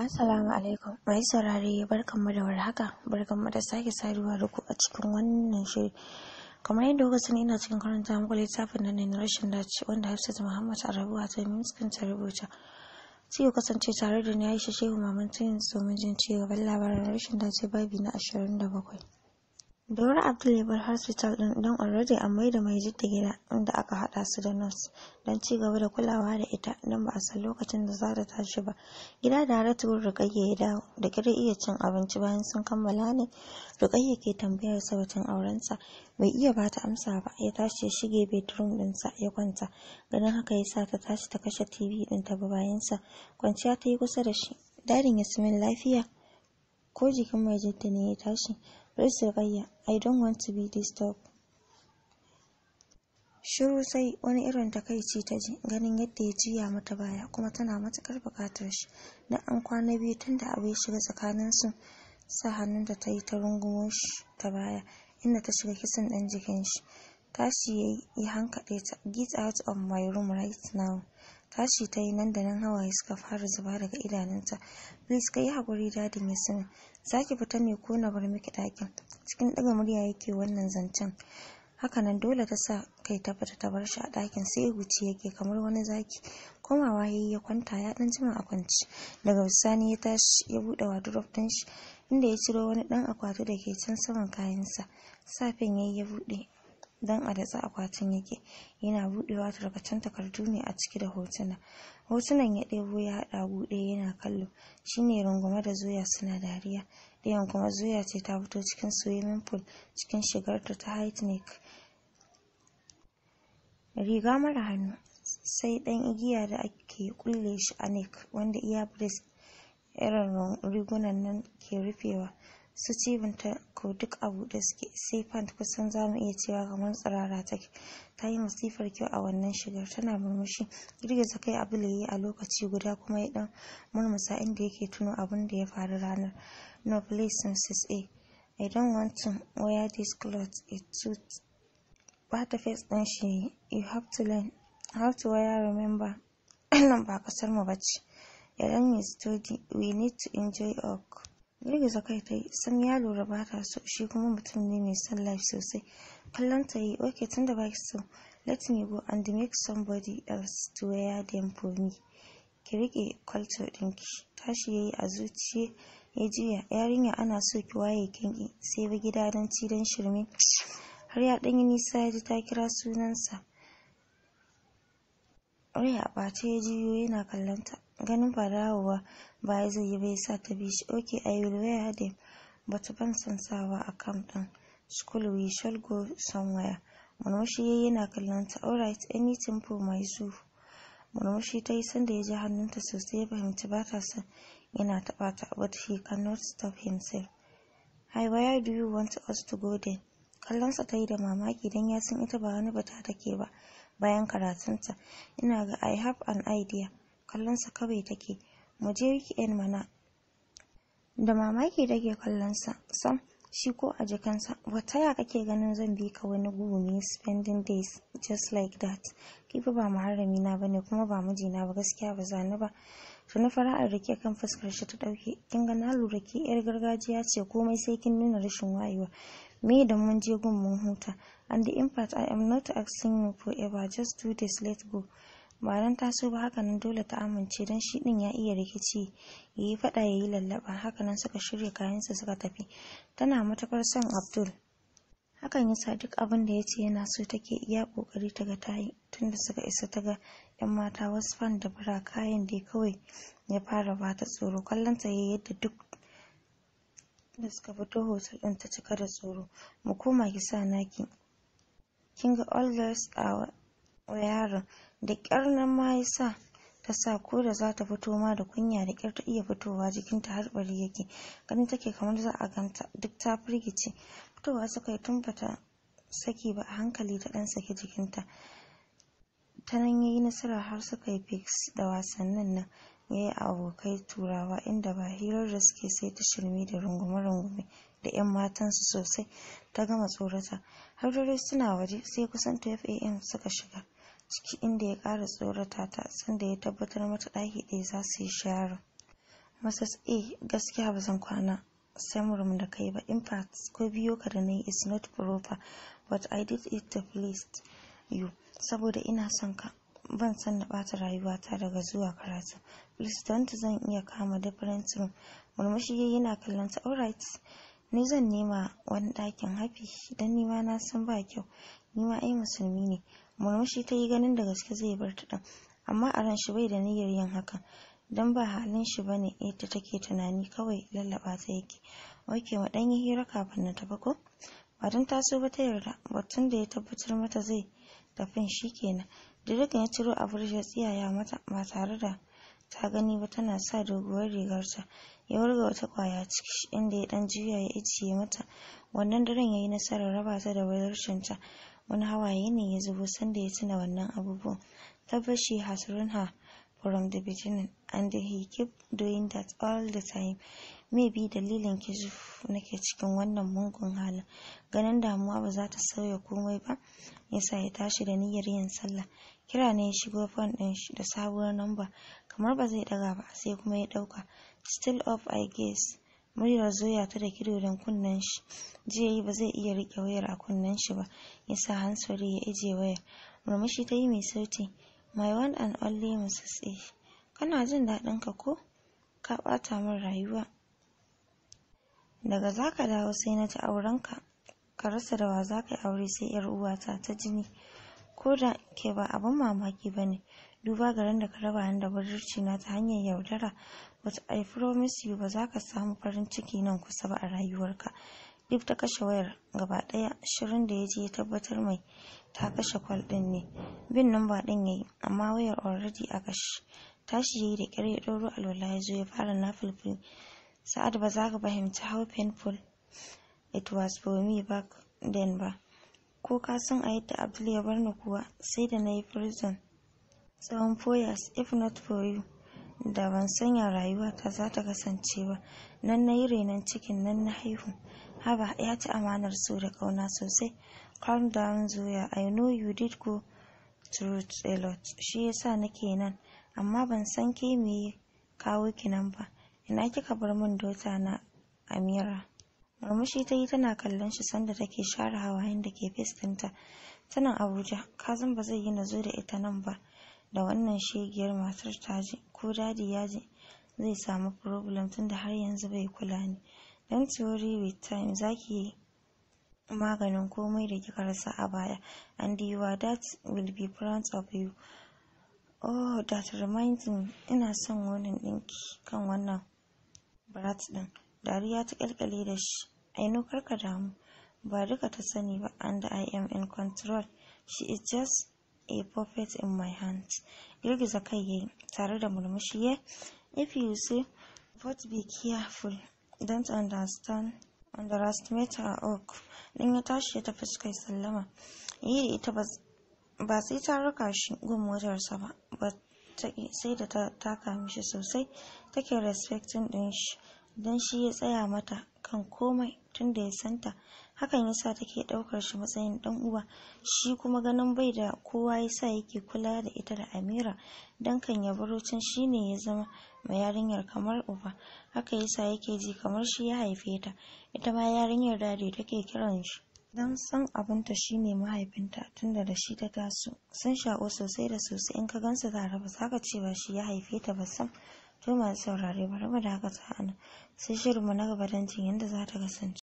Assalamu alaikum. Mai saurare barkanmu da warhaka. Barkanmu da sake saduwa da ku a cikin wannan shiri. Kamar yadda kuka sani ina cikin karanta muku littafin nan ne na rashin dace wanda Hafsat Muhammad Arabu ta miskin ta rubuta. Sai ku kasance tare da ni Aisha Shehu Maman Tuyin domin jin ci gaban labarin rashin dace babi na ashirin da bakwai. Dora Abdul ya bar hospital din don already an maida mai jidda gida inda aka hada su da nurse don ci gaba da kulawa da ita don ba a san lokacin da za ta tashi ba. Gida da Haratu Rukayya ya dawo da kira iya cin abinci bayan sun kammala ne. Rukayya ke tambayar sa batun aurensa bai iya ba ta amsa ba ya tashi ya shige bedroom dinsa ya kwanta ganin haka ya sa ta tashi ta kashe TV din ta bayansa kwanciya ta yi kusa da shi. Dadin Yasmin lafiya ko jikin mai jidda ne ya tashi. Please Rukayya, I don't want to be disturbed. Shiru sai wani irin takaici ta ji ganin yadda ya juya mata baya kuma tana matukar bukatar shi. Na an kwana biyu tun da abu ya shiga tsakaninsu sa hannun da ta yi ta rungumo shi ta baya inda ta shiga kisan ɗan jikin shi. Tashi ya yi hankaɗe ta get out of my room right now. Tashi ta yi nan da nan hawaye suka fara zuba daga idanunta. Please ka yi haƙuri dadin ya sani. Za ki fita ne ko na bar miki ɗakin. Cikin ɗaga murya yake wannan zancen. Hakanan dole ta sa kai ta fita ta bar shi a ɗakin sai guci yake kamar wani zaki. Komawa ya yi ya kwanta ya ɗan jima a kwanci. Daga bisani ya tashi ya buɗe wardrobe ɗin shi inda ya ciro wani ɗan akwati da ke can saman kayansa. Safen ya yi ya buɗe dan a datsa akwatin yake yana buɗewa tarkacen takardu ne a ciki da hotuna hotunan ya ɗebo ya haɗa buɗe yana kallo shine rungume da zoya suna dariya ɗayan kuma zoya ce ta fito cikin swimming pool cikin shigarta ta high neck riga mara hannu sai ɗan igiya da ake kulle shi a neck wanda iya breast irin rigunan nan ke rufewa su cibinta ko duk a buɗe suke sai pant kusan za mu iya cewa kamar tsirara take ta yi masifar kyau a wannan shigar tana murmushi girgiza kai abu yi a lokaci guda kuma ya dan murmusa inda yake tuno abin da ya faru ranar no please mrs a i don't want to wear this clothes it suits bata face ɗin shi you have to learn how to wear remember nan ba kasar mu bace idan you study we need to enjoy our girgiza kai ta yi sam ya lura ba ta so shi kuma mutum ne mai son life sosai kallon ta yi ok tun da baki so let me go and make somebody else to wear them for me ki rike culture ɗinki tashi ya yi a zuciya ya juya yarinya ana so ki waye kinki sai ba gida don ci don shirme har ya ɗanyi nisa ya ji ta kira sunansa rai a ɓace ya juyo yana kallonta ganin ba dawowa baya zai yi bai sa ta bi shi okay i will wear them but ban son sawa a camp din school we shall go somewhere murmushi yayi yana kallon ta alright anything for my zoo murmushi ta yi sanda ya ji hannunta sosai ya fahimci ba ta son yana taɓa ta but he cannot stop himself hi where do you want us to go then kallonsa ta yi da mamaki don ya san ita ba wani bata take ba bayan karatunta ina ga i have an idea kallonsa kawai take mu je weekend mana da mamaki take kallonsa sam shi ko a jikansa wata ya kake ganin zan bi ka wani gumi spending days just like that kifi ba muharrami na bane kuma ba mijina ba gaskiya ba zani ba tuni fara'ar da ke kan fuskar shi ta dauke kin ga na lura ke yar gargajiya ce komai sai kin nuna rashin wayewa me da mun je gun mun huta and in fact i am not asking you forever just do this let go ba dan taso ba hakanan dole ta amince don shi din ya iya rikici ya yi fada ya yi lallaba hakanan suka shirya kayansa suka tafi tana matakar son abdul hakan yasa duk abin da ya ce yana so take iya kokari ta ga tayi tunda suka isa ta ga yan mata wasu fan da bura kayan da kawai ya fara bata tsoro kallon ta yayi yadda duk da suka fito hotel din ta cika da tsoro mu koma ki sa naki kin ga all girls a yaron da ƙyar nan ma ya sa ta sa ko da za ta fito ma da kunya da ƙyar ta iya fitowa jikinta har bari yake ganin take kamar za a ganta duk ta firgice fitowa suka yi tun bata saki ba a hankali ta ɗan saki jikinta ta nan ya yi nasara har suka yi fix da wasannin nan ya yi abokai turawa inda ba hirar da suke sai ta shirme da rungume-rungume da 'yan matansu sosai ta gama tsorata har dare suna waje sai kusan 12 am suka shiga ciki inda ya ƙara tsorata ta sanda ya tabbatar mata ɗaki ɗaya za su yi sharon Mrs. A gaskiya ba zan kwana samurum da kai ba in fact ko biyo ka da na yi is not proper but I did it to please you saboda ina son ka ban san na ɓata rayuwata daga zuwa karatu please don't zan iya kama different room murmushi yayi yana kallon ta alright ni zan nema wani ɗakin hafi dan nima na san ba kyau nima ai musulmi ne murmushi ta yi ganin da gaske zai bar ta ɗin amma a ran shi bai da niyyar yin hakan dan ba halin shi bane yadda take tunani kawai lallaba ta yake oke mu dan yi hira kafin na tafi ko ba dan taso ba ta yarda batun da ya tabbatar mata zai tafin kenan Direk ya ciro abur ya tsiyaya mata ba tare da ta gani ba tana sa doguwar rigarta ya wurga wata kwaya ciki inda ya dan juya ya iciye mata wannan daren yayi nasarar raba ta da ta wani hawaye ne ya zubo sanda ya tuna wannan abubuwan tabbashi has run her from the beginning and he keep doing that all the time maybe dalilin kizuf nake cikin wannan mungun halin ganin damuwa ba za ta sauya komai ba yasa ya tashi da niyyar yin sallah kira ne ya shigo fon din shi da sabuwar namba kamar ba zai daga ba sai kuma ya dauka still up i guess muryar zoya ta da kido don kunnen shi jiya yi ba zai iya rike wayar a kunnen shi ba yasa hansori ya ije wayar murmushi ta yi mai sauti my one and only mrs a kana jin daɗin ka ko ka ɓata min rayuwa daga zaka dawo sai na ji aurenka ka rasa da wa za ka yi aure sai yar uwata ta jini ko da ke ba abin mamaki ba ne duba garin da ka raba ni da budurci na ta hanyar yaudara but I promise you ba za ka samu farin ciki nan kusa ba a rayuwarka duk ta kashe wayar gaba ɗaya shirin da ya je ya tabbatar mai ta kashe kwal ɗin ne bin namba ɗin ya yi amma wayar already a kashe tashi ya yi da ƙyar ya ɗauro alwala ya zo ya fara na filfil sa'ad ba za ka fahimci how painful it was for me back then ba ko ka san a yadda abdul ya bar ni kuwa sai da na yi prison tsawon four years if not for you da ban sanya rayuwata za ta kasance ba nan na yi renon cikin nan na haihu haba ya ci amanar so da kauna sosai calm down zoya i know you did go through a lot shi yasa nake nan amma ban san ke me kawo ki nan ba ina kika bar min dota na amira murmushi ta yi tana kallon shi sanda take share hawayen da ke fes ɗinta tana abuja kazan ba zai yi na zo da ita nan ba da wannan shegiyar matar ta ji ko dadi ya ji zai samu problem tunda har yanzu bai kula ni don theory with time zaki yi maganin komai da kika rasa a baya and your dad will be proud of you oh that reminds me ina son wannan ɗinki kan wannan brat ɗin dariya ta kyalkyale da shi aino karka damu ba duka ta sani ba and i am in control she is just a puppet in my hands girgiza kai yayi tare da murmushi ya if you say but be careful don't understand underestimate her oak din ya tashi ya tafi suka yi sallama yi da ita ba sai ta raka shi gun motarsa ba ba sai da ta taka mishi sosai take respecting din shi don shi ya tsaya mata kan komai tun da ya santa hakan yasa take daukar shi matsayin dan uwa shi kuma ganin bai da kowa yasa yake kula da ita da Amira dan kan ya baro can shine ya zama mai yarinyar kamar uba haka yasa yake ji kamar shi ya haife ta ita ma yarinyar dadi take kiran shi dan san abinta shine mahaifinta tunda da shi ta taso sun shako sosai da sosai in ka gansu tare ba za ka ce ba shi ya haife ta ba sam to masu saurare bari mu dakata a nan sai shirinmu na gaba don jin yadda za ta kasance